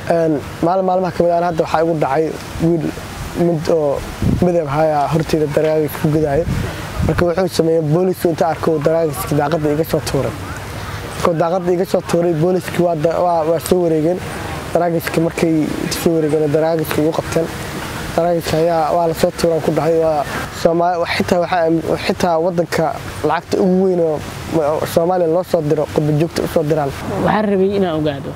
maalin maalmaha kamid aan hadda waxaa igu dhacay wiil mid oo midab haya horteyda daraagis ku gudaayo marka wuxuu sameeyey boolisku inta arko daraagiski daaqadda iga soo tuuray markuu daaqadda iga soo tuuray booliskii waa soo wareegeen daraagiski markay soo wareegeen daraagiski igu qabteen daraagiska ayaa waa lasoo tuuraan ku dhahay xitaa wadanka lacagta ugu weyn oo soomaaliya loo soo diro qurbajoogta usoo diraan waxaan rabay inaan ogaado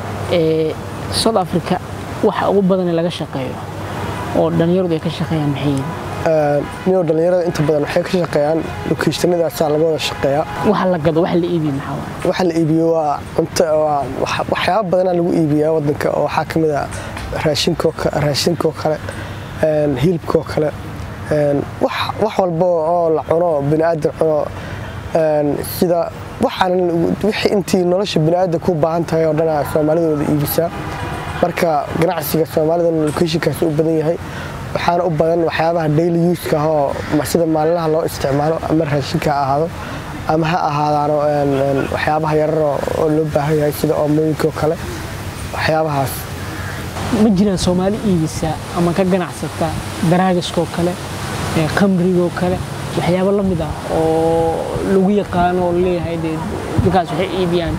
south africa waxa ugu badan laga shaqeeyo oo dhallinyaradu ay ka shaqeeyaan maxay niyo dhallinyarada inta badan waxay ka shaqeeyaan lokeyshanadaasaa laga wada shaqeeyaa waxa la gado waxa la iibiyo maxaa waxa la iibiyo waa cunto waxyaaba badanaa lagu iibiyaa wadanka oo waxaa ka mid ah raashinkoo kale hilibkoo kale wax walba oo la cuno biniaadan cuno sida wixii intii nolosha biniaadan ku baahan tahay oo dhan soomaalida wada iibisaa marka ganacsiga soomaalidana lokeyshinkaasi u badan yahay waxaana u badan waxyaabaha daily uska ahoo sida maalinlaha loo isticmaalo ama raashinka ha ahaado ama ha ahaadaano waxyaabaha yarar oo loo baahan yahay sida oomooyinkaoo kale waxyaabahaas ma jiraan soomaali iibisa ama ka ganacsata daraagiskoo kale khamrigoo kale waxyaabo la mid ah oo lagu yaqaano oo leeyahay dee dadkaas waxay iibiyaan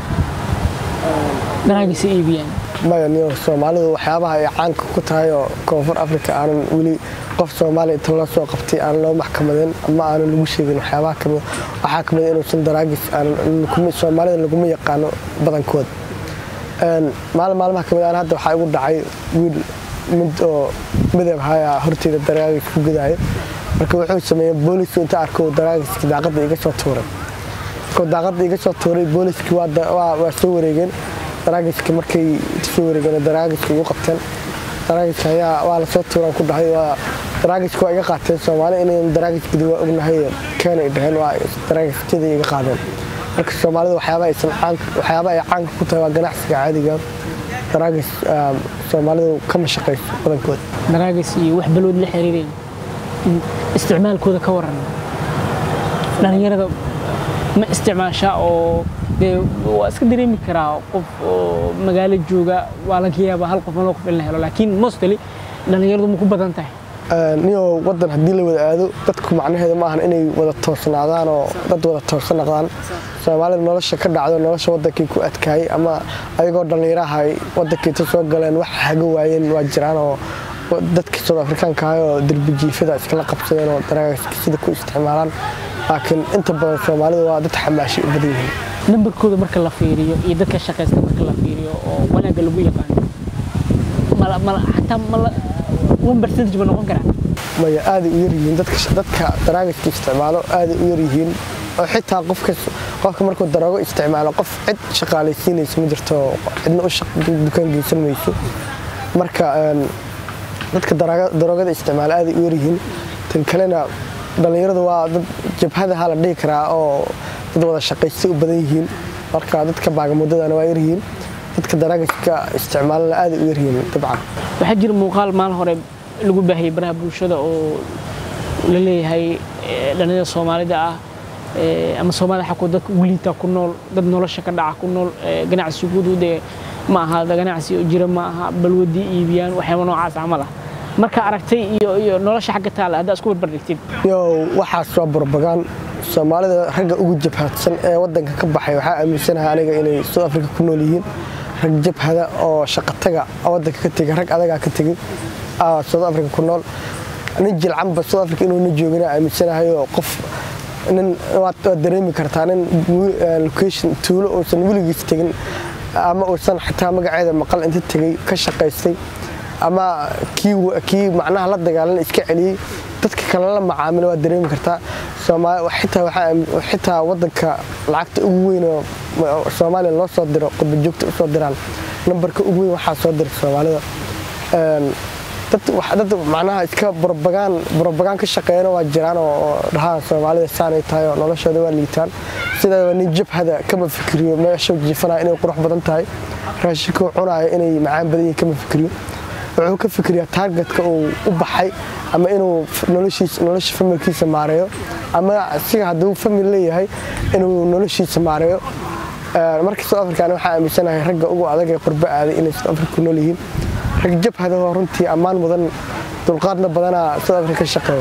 daraagisa iibiyaan maya niyo soomaalidu waxyaabaha ay caanka ku tahay oo koonfur africa aanan weli qof soomaaliya inta loo soo qabtay aan loo maxkamadeen ama aanan lagu sheegin waxyaabaha kamid waxaa kamid inuusan daraagis soomaalida laguma yaqaano badankood maalin maalmaha kamid aan hadda waxaa igu dhacay wiil mid oo midab haya horteyda daraagis ku gudaayo marka wuxuu sameeyey boolisku inta arko daraagiski daaqadda iga soo tuuray markuu daaqadda iga soo tuuray booliskii waa soo wareegeen daraagiski markay soo wareegeen daraagiski igu qabteen daraagiska ayaa waa lasoo tuuraan ku dhahay daraagiski waa iga qaateen soomaali inayn daraagis gudi waa ognahay keenay dhaheen waa daraagiskada iga qaadeen marka soomaalida waxyaaba ay caanka ku tahay waa ganacsiga caadiga daraagis soomaalidu kama shaqayso badankood daraagis iyo wax balwood la xiriireen isticmaalkooda ka waran dhallinyarada ma isticmaashaa oo dee waa iska dareemi karaa qof oo magaalo jooga waa laga yaabaa hal qof loo qof in la helo laakiin mostly dhallinyaradu ma ku badan tahay niyo wadan haddii la wada aado dadku macnaheedu ma ahan inay wada toosnaadaan oo dad wada toosan noqdaan soomaalida nolosha ka dhacdo nolosha wadankii ku adkaayay ama ayagoo dhallinyaraha ay wadankiita soo galeen wax haga waayeen waa jiraan oo dadkii soud afrikaanka ahay oo derbijiifada iskala qabsadeen oo daraagiska sida ku isticmaalaan laakiin inta badan soomaalida waa dad xamaashay u badan yihiin nambarkooda marka la fiiriyo iyo dadka shaqaysta marka la fiiriyo oo wanaagga lagu yaqaano xataa one percentage ma noqon karaa maya aaday u yaryihiin dadka daraagiska isticmaalo aaday u yaryihiin oo xitaa qofka markuu daroogo isticmaalo qof cid shaqaalaysiinaysa ma jirto cidna u dukaan geysan mayso marka dadka daroogada isticmaala aaday u yaryihiin tan kalena dhallinyaradu waa dad jabhadaha la dhihi karaa oo dad wada shaqaystay u badan yihiin marka dadka baagamuddadana waa yaryihiin dadka daraagiska isticmaalana aaday u yaryihiin dabcan waxaa jira muuqaal maalin hore lagu baahiyey baraha bulshada oo la leeyahay dhallinyarada soomaalida ah ama soomaalida xaku dadka ugliita ku nool dad nolosha ka dhaca ku nool ganacsigoodu dee ma aha ganacsi oo jira ma aha balwadii iibiyaan waxyaaba noocaas camal ah marka aragtay iyo nolosha xagga taala haddaa isku barbardhigtid yo waxaas waa barbagaan soomaalida ragga ugu jabhadsan ee wadanka ka baxay waxaa aaminsanahay aniga inay south africa ku nool yihiin rag jabhada oo shaqataga wadanka ka tegay rag adagaa ka tegay south africa ku nool nin jilcanba south africa inuuna joogina aaminsanahay oo qof nin waad dareemi kartaa nin location tuulo uusan weligiis tegin ama uusan xataa magaceeda maqal inta tegay ka shaqaystay ama kii macnaha la dagaalan iska celiyey dadka kale la macaamilo waad dareemi kartaa xitaa wadanka lacagta ugu weyn oo soomaaliya loo soo diro qurbajoogta usoo diraan nambarka ugu weyn waxaa soo dira soomaalida dad macnaha iska brobagaan ka shaqeeyana waa jiraan oo dhahaan soomaalida saanay tahay oo noloshooda waa liitaan sidaa nin jabhada kama fikriyo meesha jiifanaya inay qurux badan tahay raashinkuu cunaayo inay macaan badan yihin kama fikriyo wuxuu ka fikriyaa taargetka uu u baxay ama inuu nolosha familkiisa maareeyo ama siga hadduu famil leeyahay inuu noloshiisa maareeyo markii south africa ani waxaa aaminsanahay ragga ugu adag ee qurbo aaday inay south africa ku nool yihiin rag jabhadahoo runtii ammaan mudan dulqaadna badanaa south africa ka shaqeeya